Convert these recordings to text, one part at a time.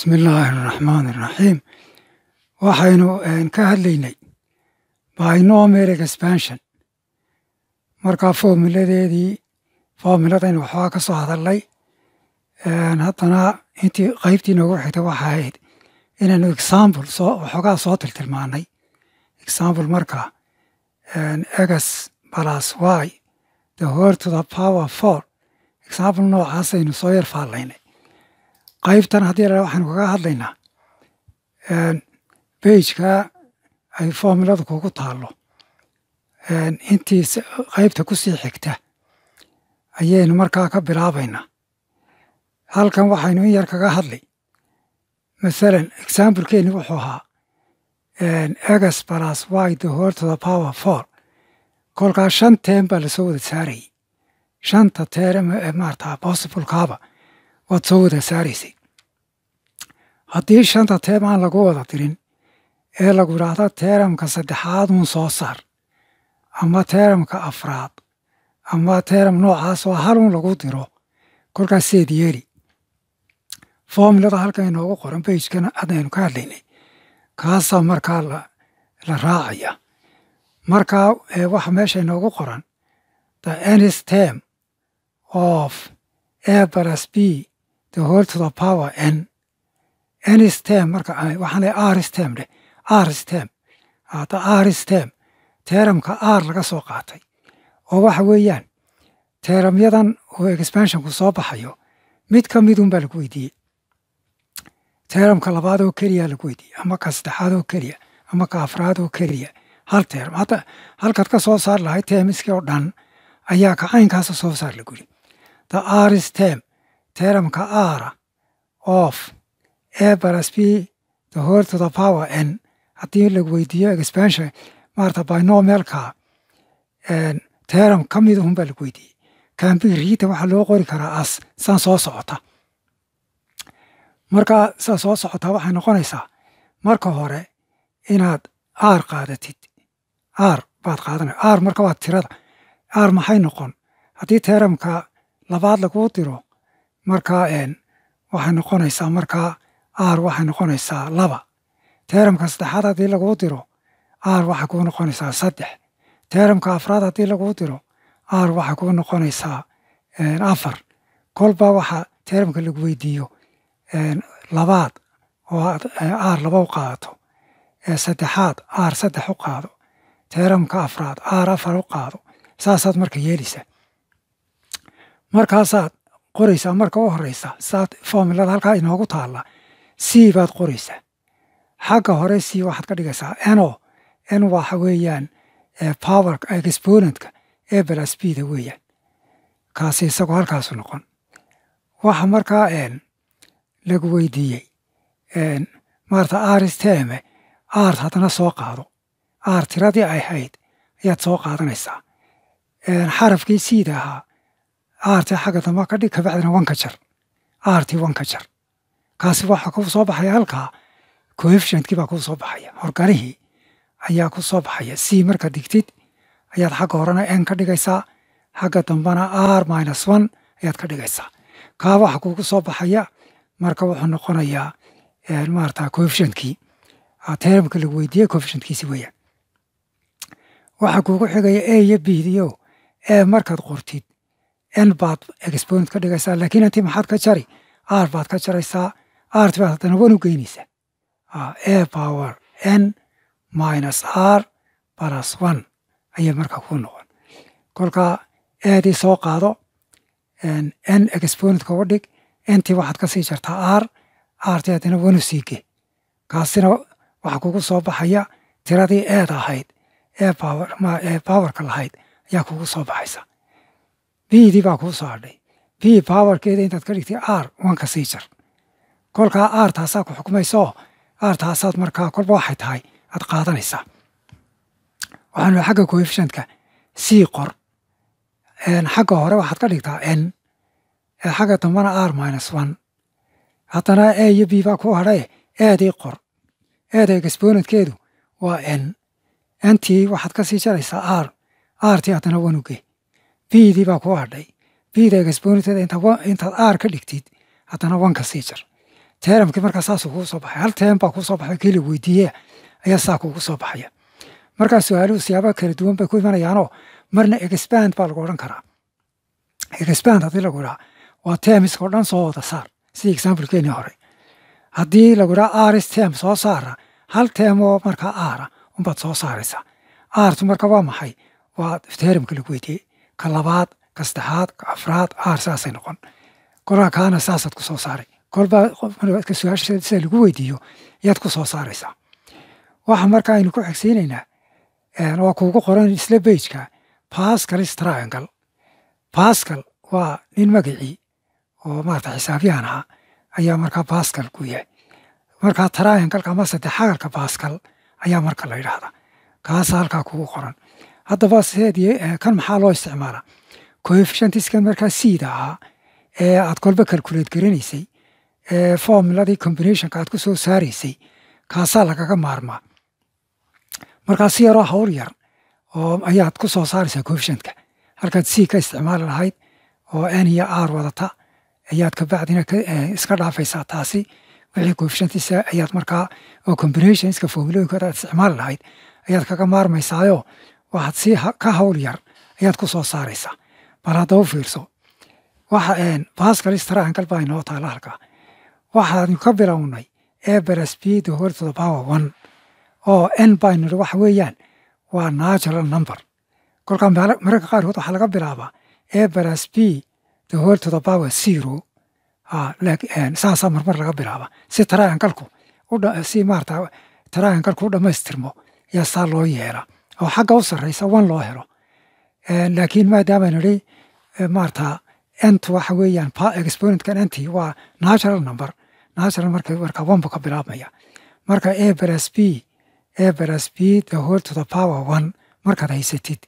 bismi illaahi araxmaan iraxiim waxaynu ka hadlaynay binomial expansion markaa formiladeedii formiladaynu waxbaa ka soo hadalnay haddana intii qaybtii noogu xigtay waxa ahayd inaynu example soo waxoogaa soo tiltilmaanay example marka egas balas y the word to the power four example noocaasaynu soo yar faallaynay qaybtan haddii la waxaynu kaga hadlaynaa beijka ay formuladu kugu taallo intii qaybta kusii xigta ayaynu markaa ka bilaabaynaa halkan waxaynu in yar kaga hadlay masalan examplekeeni wuxuu ahaa egas balas y the word to the power four kolkaa shan teen baa lasoo wada saarayay shanta teere maarata possiblekaaba waad soo wada saaraysay haddii shanta teem aan lagu wada dirin ee lagu idhaahdo teeramka saddexaad uun soo saar ama teeramka afraad ama teeram noocaas oo hal uun lagu diro kolkaas seed yeeli formulada halkan inoogu qoran beijkana haddaynu ka hadlaynay kaasaa markaa la raacaya markaa waxa meesha inoogu qoran the ns term of a plus b the whole to the power n nstem marka waxaan leeyahay aristem dheh aristem hada aristem teeramka r laga soo qaatay oo waxa weeyaan teeramyadan oo expansionku soo baxayo mid ka midun baa lagu weydiiyey teeramka labaad oo keliya lagu weydiiyey ama ka saddexaad oo keliya ama ka afraad oo keliya hal teeram hadda halkaad ka soo saar lahay teemiskii oo dhan ayaa kacaynkaasa soo saar lagu yiri the aristem teeramka ara of a balas b the whole to the power n haddii lagu weydiiyo expansion maarata binomialka teeram ka mid ahun baa lagu weydiiyey kambiriita waxaa loo qori karaa as san soo socota marka saa soo socotaa waxay noqonaysaa marka hore inaad r qaadatid r baad qaadanay r marka waa tirada r maxay noqon haddii teeramka labaad laguu diro markaa waxay noqonaysaa markaa r waxay noqonaysaa laba teeramka saddexaad haddii laguu diro r waxay kuu noqonaysaa saddex teeramka afraad haddii laguu diro r waxay kuu noqonaysaa afar kolba waxa teeramka lagu weydiiyo labaad oo r laba u qaadato saddexaad r saddex u qaado teeramka afraad r afar u qaado saasaad marka yeelaysaa markaasaad qoraysaa marka u horeysa saad formulada halkaa inoogu taalla c baad qoraysaa xagga hore c waxaad ka dhigaysaa no n waxa weeyaan power exponentka e balas b da weeyaan kaasi isagoo halkaasu noqon waxa markaa lagu weydiiyey maarata aristeme art haddana soo qaado ar tiradii ay hayd ayaad soo qaadanaysaa xarafkii siida ahaa aartii xagga damba ka dhig kabacdina wanka jar aartii wanka jar kaasi waxaa kuu soo baxaya halkaa coefficientkii baa kuu soo baxaya horgalihii ayaa ku soo baxaya c marka digtid ayaad xagga horena n ka dhigaysaa xagga dambana r minus one ayaad ka dhigaysaa kaa waxa kuugu soo baxaya marka wuxuu noqonayaa maarata coefficientkii teeramka lagu weydiiyey coefficientkiisi weeyaan waxaa kuugu xigaya a iyo b diyo e markaad qortid n baad exponent ka dhigaysaa laakiin intii maxaad ka jari r baad ka jaraysaa rt baad haddana wan u geynaysaa a power n minus r balas one ayay marka kuu noqon kolkaa eedii soo qaado n exponentka uga dhig intii waxaad ka sii jartaa r rtii haddana wan u sii ge kaasina waxaa kugu soo baxaya tiradii eed ahayd ee powerka lahayd ayaa kugu soo baxaysa bdii baa kuu soo hadhay b powerkeeda intaad ka dhigtay r wanka sii jar kolkaa r taasaa ku xukmaysaoo r taasaad markaa kolba waxay tahay aad qaadanaysaa waxaanu xagga coefficientka c qor xagga hore waxaad ka dhigtaa n xagga dambana r minus one haddana a iyo b baa ku hadhaye eedii qor eeda exponentkeedu waa n ntii waxaad ka sii jaraysaa r rtii haddana wanuge bdii baa ku hadhay bda exponenteeda intaad r ka dhigtid haddana wanka sii jar teeramkii markaa saasuu kugu soo baxay hal teem baa kuu soo baxay kii la weydiiye ayaa saa kugu soo baxaya markaa su-aaluhu siyaaba kala duwan bay ku imanayaanoo marna expand baa lagu odhan karaa expand haddii lagu idhaa waa teemiska oo dhan soo wada saar sidii examplekeenii hore haddii lagu idhaa aris teem soo saara hal teem oo markaa aara unbaad soo saaraysaa aartu marka waa maxay waa teeramka lagu weydiiyey ka labaad ka saddexaad ka afraad aar saasay noqon kolkaa kaana saasaad ku soo saaray kolbaa su-aasha sida lagu weydiiyo yaad ku soo saaraysaa waxa marka aynu ku xigsiinaynaa waa kuugu qoran isla bejka pascalis triangle pascal waa nin magacii oo maarata xisaabyahan ahaa ayaa markaa pascal ku yahay markaa triangleka ama saddexagalka pascal ayaa marka la yidhaahdaa kaasa halkaa kugu qoran haddaba sideed kan maxaa loo isticmaalaa coefficientiskan markaa siida ahaa ee aad kolba calculate garanaysay ee formuladii combinationka aad ku soo saaraysay kaasaa lagaga maarmaa markaa si yaroo hawl yar oo ayaad ku soo saaraysaa coefficientka halkaad c ka isticmaali lahayd oo n iyo r wadata ayaad kabacdina iska dhaafaysaa taasi wixii coefficientisa ayaad markaa oo combinationska formulooyinkooda aad isticmaali lahayd ayaad kaga maarmaysaayo waxaad si ka hawl yar ayaad ku soo saaraysaa bal haddaba fiirso waxa pascalis triangle baa inoo taala halkaa waxaanu ka bilownay e baras b the whole to the power one oo n baynu nidhi waxa weeyaan waa natural number kolkaa mararka qaarkood waxaa laga bilaabaa e baras b the whole to the power zero saasaa marmar laga bilaaba si triangalku si maarata triangalku u dhammaystirmo ayaa saa loo yeela oo xagga u sarreysa one loo helo laakiin maadaama nidhi maarata entu waxa weeyaan exponentkan enti waa natural number natural marka marka one buu ka bilaabmaya marka a baras b a baras b the whole to the power one markaad haysatid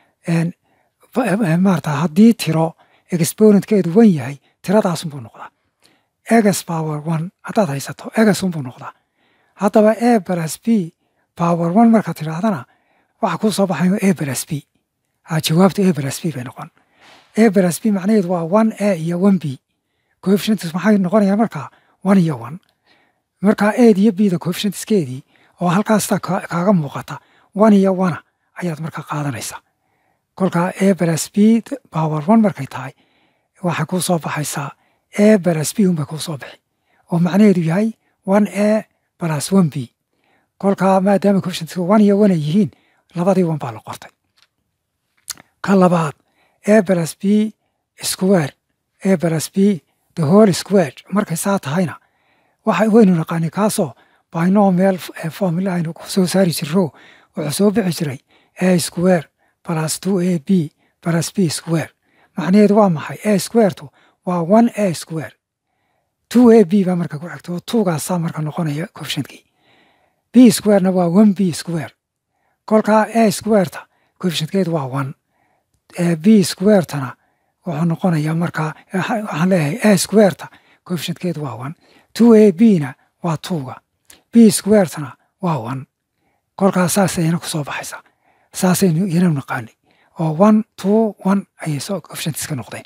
maarata haddii tiro exponentkeedu wan yahay tiradaasunbuu noqdaa egas power one haddaad haysato egasunbuu noqdaa haddaba a baras b power one markaad tidhaahdana waxa kuu soo baxayo a baras b jawaabtu a baras b bay noqon a baras b macnaheedu waa one a iyo one b coefficientis maxay noqonayaan markaa one iyo one markaa aid iyo b da coefficientiskeedii oo halkaasta kaaga muuqata one iyo one ayaad markaa qaadanaysaa kolkaa a baras b power one markay tahay waxay kuu soo baxaysaa a baras b unbay kuu soo bixi oo macnaheedu yahay one a balas one b kolkaa maadaama coefficientiska one iyo one ay yihiin labadii one baa la qortay ka labaad a balas b square a balas b the whole square markay saa tahayna waxa waynu naqaani kaasoo binomial formula aynu ku soo saari jirro wuxuu soo bixi jiray a square plus two a b plus b square macnaheedu waa maxay a squaretu waa one a square two a b baa marka ku xigta oo twogaasaa marka noqonaya coefficientkii b squarena waa one b square kolkaa a squareta coefficientkeedu waa one b squaretana wuxuu noqonayaa markaa waxaan leeyahay a squareta coefficientkeedu waa one two a b na waa twoga b squaretana waa one kolkaa saasayna ku soo baxaysaa saasaynu iyana naqaanay oo one two one ayay soo coefficientiska noqdeen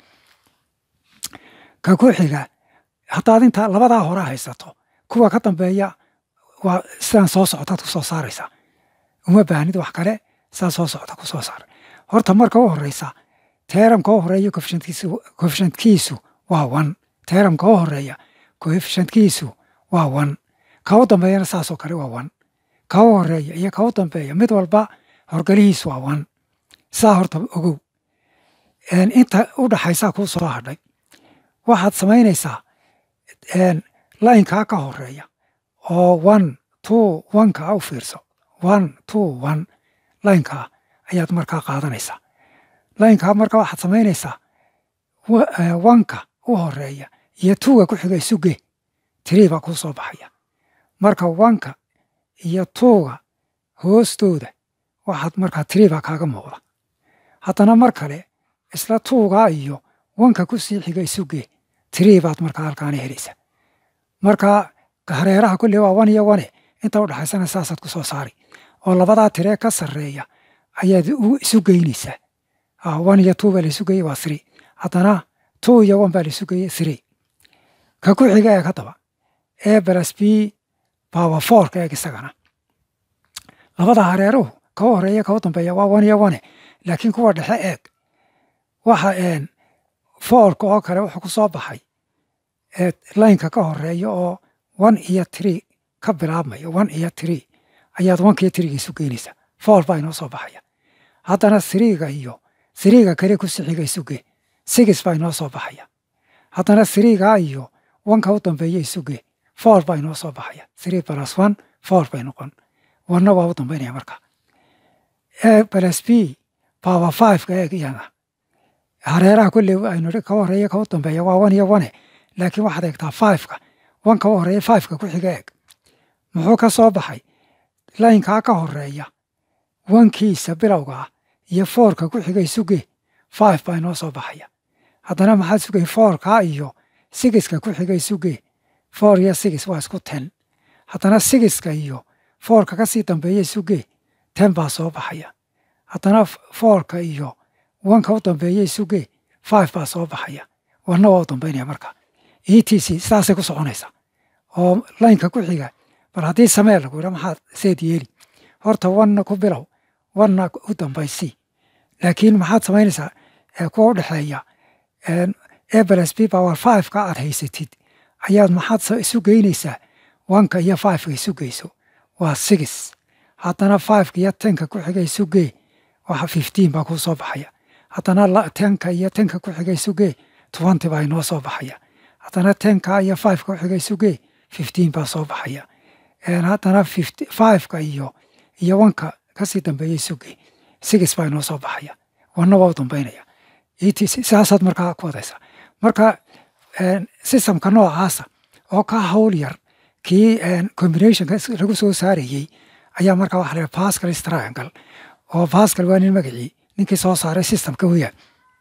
ka ku xiga haddaad intaa labadaa hore haysato kuwa ka dambeeya waa sidaan soo socotaad ku soo saaraysaa uma baahnid wax kale sidaa soo socota ku soo saar horta marka u horeysa teeramka u horeeya coefficientkiisu waa one teeramka u horeeya coefficientkiisu waa one ka u dambeeyana saasoo kale waa one ka u horeeya iyo ka u dambeeya mid walba horgalihiisu waa one saa horta ogow inta u dhaxaysaa kuu soo hadhay waxaad samaynaysaa laynkaa ka horeeya oo one two oneka u fiirso one two one laynkaa ayaad markaa qaadanaysaa laynkaa marka waxaad samaynaysaa wanka u horeeya iyo tuuga ku xiga isuge tirii baa kuu soo baxaya marka wanka iyo tuuga hoostooda waxaad markaa tirii baa kaaga muuqda haddana mar kale isla tuugaa iyo wanka ku sii xiga isuge tirii baad markaa halkaana helaysa marka hareeraha kulle waa wan iyo wane inta u dhaxaysana saasaad ku soo saari oo labadaa tiree ka sarreeya ayaad isu geynaysaa wan iyo two baa la isu geeyey waa three haddana two iyo one baa la isu geeyey three ka ku xiga ee ka daba a plus b power fourka eeg isagana labada hareeruhu ka horeeya ka u dambeeya waa one iyo one laakiin kuwa dhexe eeg waxa een fourka oo kale wuxuu ku soo baxay laynka ka horeeya oo one iyo tree ka bilaabmaya one iyo tree ayaad oneka iyo triga isu geynaysaa four baa inoo soo baxaya haddana threega iyo threega kale ku sixiga isuge six baa inoo soo baxaya haddana threega iyo oneka u dambeeya isuge four baa inoo soo baxaya three plus one four bay noqon wanna waa u dambeynaya marka a plus b power fiveka eeg iyana hareeraha kolley aynu ka horeeya ka u dambeeya waa one iyo one laakiin waxaad eegtaa fiveka oneka u horeeya fiveka ku xiga eeg muxuu ka soo baxay laynkaa ka horeeya wankiisa bilowga ah iyo foorka ku xigay suge five baa inoo soo baxaya haddana maxaad sugay foorka iyo sigiska ku xigay suge four iyo sigis waa isku ten haddana sigiska iyo foorka kasii dambeeya suge ten baa soo baxaya haddana foorka iyo wanka u dambeeya suge five baa soo baxaya wanna waa u dambeynaya marka e t c sidaasay ku soconaysaa oo laynka ku xiga bal haddii samee lagu yidha maxaad seed yeeli horta wanna ku bilow wanna u dambaysi laakiin maxaad samaynaysaa kuwa u dhexeeya a plus b power fiveka aad haysatid ayaad maxaad isu geynaysaa wanka iyo fiveka isu geyso waa six haddana fiveka iyo tenka ku xiga isu gee waxa fifteen baa kuu soo baxaya haddana tenka iyo tenka ku xiga isu gee twenty baa inoo soo baxaya haddana tenka iyo fiveka ku xiga isu gee fifteen baa soo baxaya haddana fiveka iyo iyo wanka kasii dambeeya suge sigis baa inoo soo baxaya wanna waa u dambeynaya et sidaasaad markaa ku wadaysaa marka systemka noocaasa oo ka hawl yar kii combinationka lagu soo saarayey ayaa markaa waxa la pascal triangle oo pascal waa nin magacii ninkii soo saaray systemka weeyaan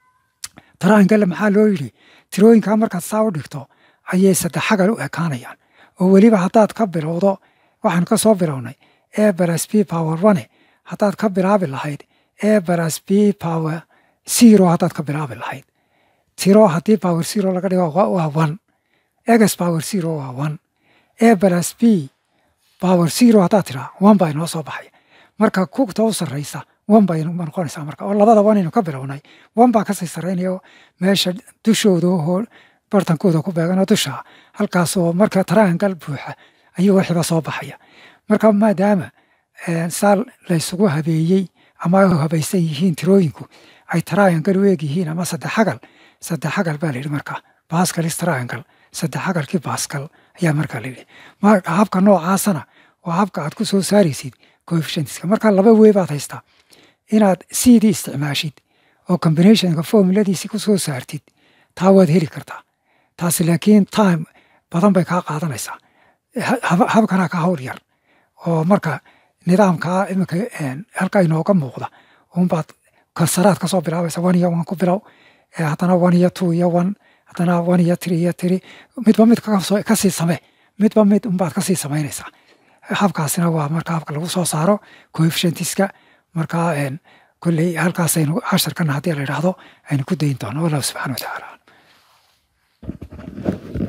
triangle maxaa loo yidhi tirooyinkaa markaad saa u dhigto ayay saddex xagal u ekaanayaan oo weliba haddaad ka bilowdo waxaan ka soo bilownay a plus b power one haddaad ka bilaabi lahayd a plus b power zero haddaad ka bilaabi lahayd tiro haddii power zero laga dhigo waa one egs power zero waa one a plus b power zero haddaad tiraa one baa inoo soo baxaya marka kugta u sarraysa one bay noqonaysaa marka oo labada one aynu ka bilownay one baa kasii sarraynaya meesha dushooda oo bartankooda ku beeganoo dusha halkaasoo marka triangle buuxa ayuu wixiiba soo baxaya marka maadaama saa laysugu habeeyey ama ay habaysan yihiin tirooyinku ay triangle u eeg yihiin ama saddex xagal saddex xagal baa layidhi marka bascalis triangle saddex xagalkii bascal ayaa markaa layidhi habka noocaasana waa habka aad ku soo saaraysid coefficientska marka laba wey baad haystaa inaad cdii isticmaashid oo combinationka formuladiisi ku soo saartid taa waad heli kartaa taasi laakiin time badan bay kaa qaadanaysaa habkana ka hawl yar oo marka nidaamkaa iminka halka inooga muuqda unbaad kasaraad kasoo bilaabaysa one iyo one ku bilow haddana one iyo two iyo one haddana one iyo three iyo three midba mid kasii samee midba mid unbaad kasii samaynaysaa habkaasina waa marka habka lagu soo saaro coefficientiska markaa kolley halkaasaynu casharkana haddii la idhaahdo aynu ku dayin doono wallahu subxana wa tacaala